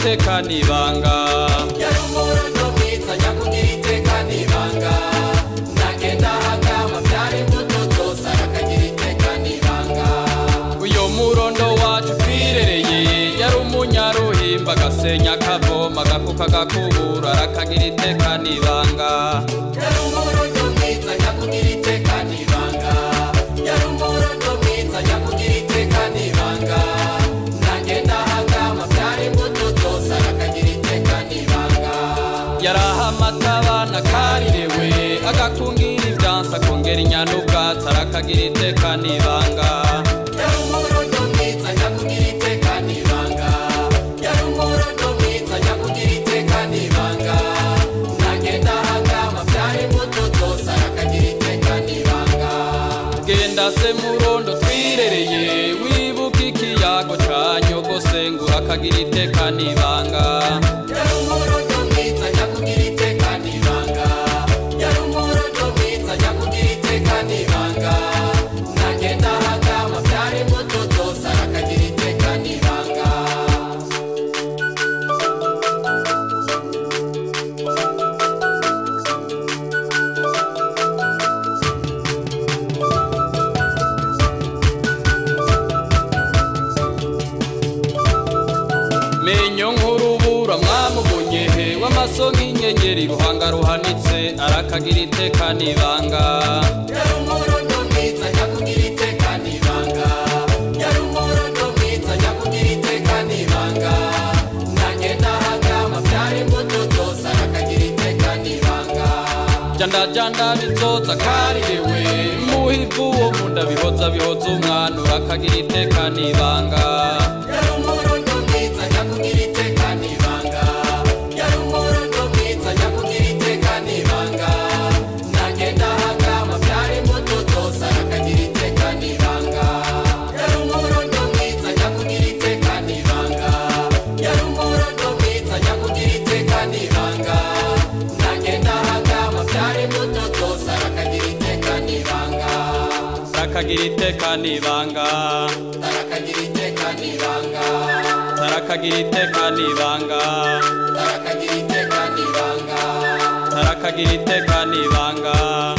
iteka n'ibanga yari umurundo mwiza nyakugira iteka n'ibanga nagenda hagama byari imbuto zose arakagira iteka n'ibanga uyo murondo wacu twirereye yari umunyaruhimba agasenya akavoma agakuka agakubura arakagira iteka n'ibanga yari umurundo mwiza nyakugira iteka n'ibanga yari umurundo mwiza nyakugira iteka n'ibanga nagenda hagama byari imbuto zose arakagira iteka n'ibanga yarahamata abana karirewe agakungira ibyansi akongera inyana ubwatsi arakagira iteka n'ibanga yari umurundo mwiza nyakugira iteka n'ibanga yari umurundo mwiza nyakugira iteka n'ibanga nagenda hagama byari imbuto zose arakagira iteka n'ibanga genda se murondo twirereye wibuka ikiyago ca nyogosengura akagira iteka n'ibanga yari umurundo mwiza nyakugira iteka n'ibanga yari umurundo mwiza nyakugira iteka n'ibanga nagenda hagama byari imbuto zose arakagira iteka n'ibanga menyo nk'urubura mwamubonyehe w'amaso nk'inyenyeri ruhanga ruhanitse arakagira iteka n'ibanga yari umurundo mwiza nyakugira iteka n'ibanga yari umurundo mwiza nyakugira iteka n'ibanga nagenda hagama byari imbuto zose arakagira iteka n'ibanga jandajanda bizoza karirewe muhivu wo munda bihoza bihoza umwana urakagira iteka n'ibanga yari umurundo mwiza nyakugira iteka n'ibanga yari umurundo mwiza nyakugira iteka n'ibanga nagenda hagama byari imbuto zose arakagira iteka n'ibanga yari umurundo mwiza nyakugira iteka n'ibanga yari umurundo mwiza nyakugira iteka n'ibanga nagenda hagama byari imbuto zose arakagira iteka n'ibanga arakagira iteka n'ibanga arakagira iteka n'ibanga arakagira iteka n'ibanga arakagira iteka n'ibanga arakagira iteka n'ibanga